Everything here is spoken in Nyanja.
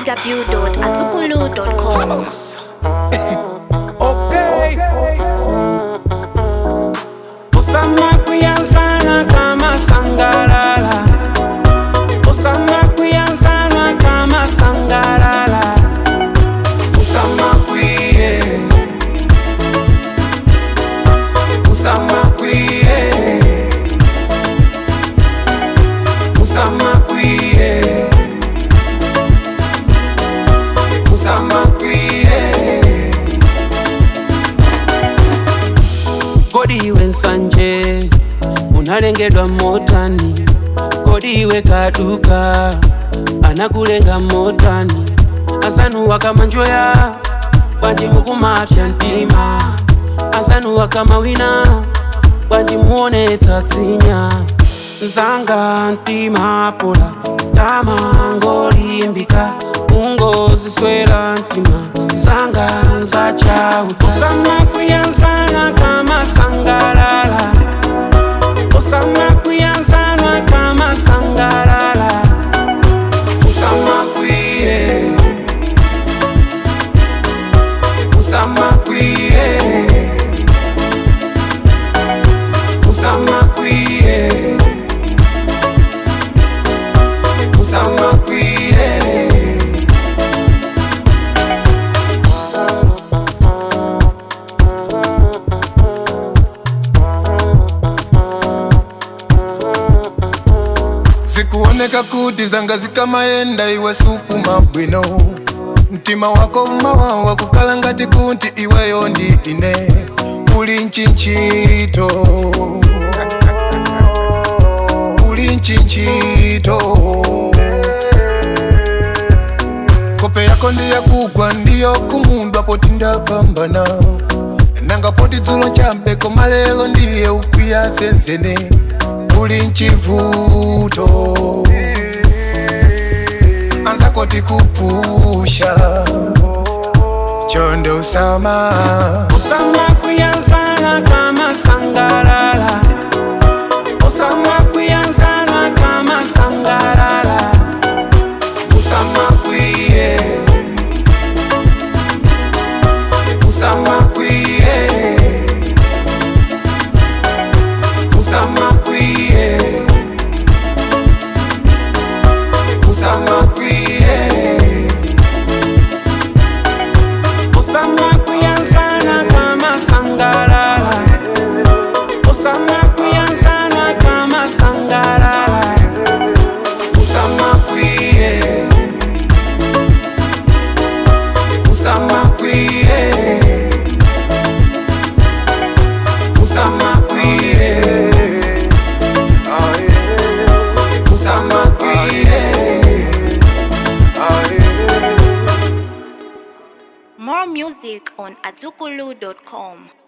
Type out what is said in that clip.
www.azukulu.com. Okay. Osama kuyanzana kama sangalala. Osama kuyanzana kama sangalala. Usama kwiye Usama kwiye Usama kwiye Usama kwiye Kodi iwe nsanje unalengedwa motani, kodi iwe kaduka anakulenga motani, azanuwa kama njoya bwanji mukumapya ntima, azanuwa kama wina bwanji muone tatsinya nzanga ntima pola tama ngolimbika ungoziswera ntima zanga nzachawu osama kuyanzana kama sangalala osama kuyanzana kama sangalala Usama kwiye Usama kwiye Usama kwiye Usama kwiye zikuoneka kuti zanga zikamayenda iwe supu mabwino mtima wako mawawa kukhala ngati kuti iweyo ndi ine uli nchinchito uli nchinchito kope yako ndiyakugwa ndiyo kumundwa poti ndapambana nanga poti dzulo champeko malelo ndiye ukwiya zenzene uli nchivuto anzako tikupusha chonde usama osama kuyanzana kama sangalala osama kuyanzana kama sangalala usama kwiye usama kwiye usama kwiye usama kwiye osama kuyanzana kama sangalala osama kuyanzana kama sangalala usama kwiye usama kwiye usama kwiye usama kwiye More music on azukulu.com.